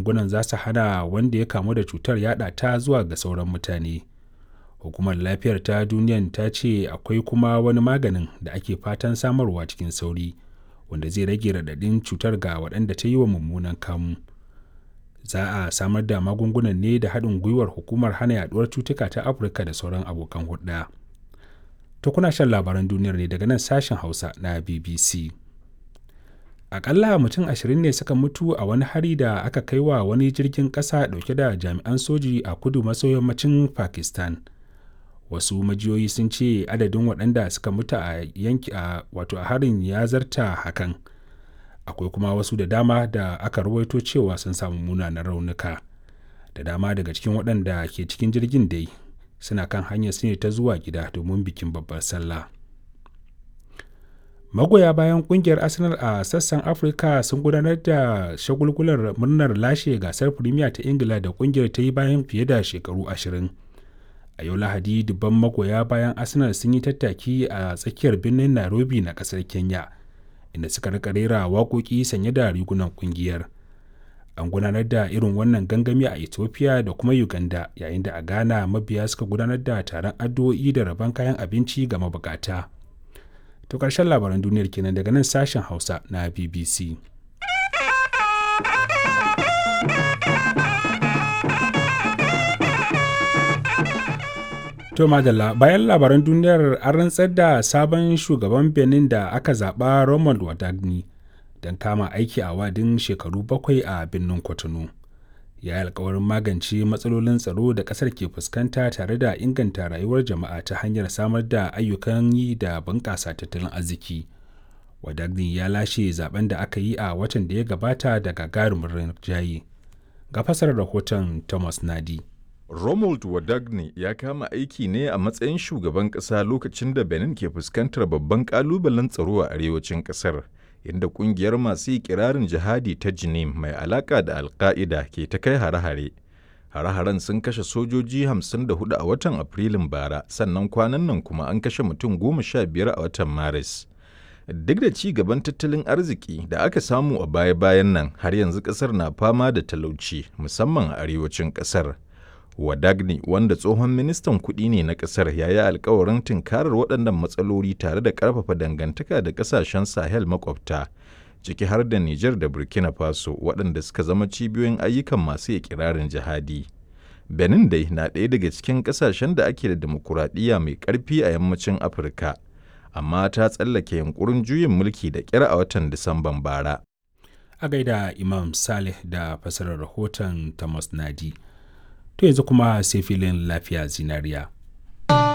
magungunan za su hana wanda ya kamu da cutar yada ta zuwa ga sauran mutane hukumar lafiyar ta duniyan ta ce akwai kuma wani maganin da ake fatan samarwa cikin sauri wanda zai rage raɗaɗin cutar ga waɗanda ta yi wa mummunan kamu za a samar da magungunan ne da haɗin gwiwar hukumar hana yaduwar cutuka ta afirka da sauran abokan hulɗa to kuna shan labaran duniyar ne daga nan sashen hausa na bbc akalla mutum ashirin ne suka mutu a wani hari da aka kai wa wani jirgin ƙasa ɗauke da jami'an soji a kudu maso yammacin pakistan wasu majiyoyi sun ce adadin waɗanda suka mutu a yanki a wato a harin ya zarta hakan akwai kuma wasu da dama da aka rawaito cewa sun samu munanan raunuka da dama daga cikin waɗanda ke cikin jirgin dai suna kan hanyar su ne ta zuwa gida domin bikin babbar sallah magoya bayan kungiyar arsenal a sassan afirka sun gudanar da shagulgular murnar lashe gasar premier ta ingila da kungiyar ta yi bayan fiye da shekaru ashirin a yau lahadi dubban magoya bayan arsenal sun yi tattaki a tsakiyar birnin nairobi na kasar kenya inda suka rika rera waƙoƙi sanye da rigunan kungiyar an gudanar da irin wannan gangami a ethiopia da kuma uganda yayin da a ghana mabiya suka gudanar da taron addu'o'i da rabon kayan abinci ga mabukata to ƙarshen labaran duniyar kenan daga nan sashen hausa na bbc To madalla bayan labaran duniyar an rantsar da sabon shugaban Benin da aka zaɓa Romuald Wadagni don kama aiki a wadin shekaru bakwai a birnin Kwatano. Ya yi alkawarin magance matsalolin tsaro da ƙasar ke fuskanta tare da inganta rayuwar jama'a ta hanyar samar da ayyukan yi da bunƙasa tattalin arziki. Wadagni ya lashe zaben da aka yi a watan da ya gabata da gagarumin rinjaye. Ga fasar rahoton Thomas Nadi. Romuald Wadagne ya kama aiki ne a matsayin shugaban ƙasa lokacin da Benin ke fuskantar babban ƙalubalen tsaro a arewacin ƙasar, inda ƙungiyar masu ikirarin jihadi ta Jinim mai alaƙa da Alƙa'ida ke ta kai hare-hare. Hare-haren sun kashe sojoji 54 a watan Afrilun bara, sannan kwanan nan kuma an kashe mutum goma sha biyar a watan Maris. Duk da ci gaban tattalin arziki da aka samu a baya-bayan nan, har yanzu ƙasar na fama da talauci, musamman a arewacin ƙasar. Wadagni wanda tsohon ministan kuɗi ne na ƙasar ya yi alkawarin tunkarar waɗannan matsaloli tare da ƙarfafa dangantaka da ƙasashen Sahel makwabta, ciki har da Nijar da Burkina Faso waɗanda suka zama cibiyoyin ayyukan masu ikirarin jihadi. Benin dai na ɗaya daga cikin ƙasashen da ake da demokuraɗiyya mai ƙarfi a yammacin Afirka, amma ta tsallake yunkurin juyin mulki da ƙyar a watan Disamban bara. A gaida Imam Saleh da fasarar rahoton Thomas Nadi. to yanzu kuma sai filin lafiya zinariya.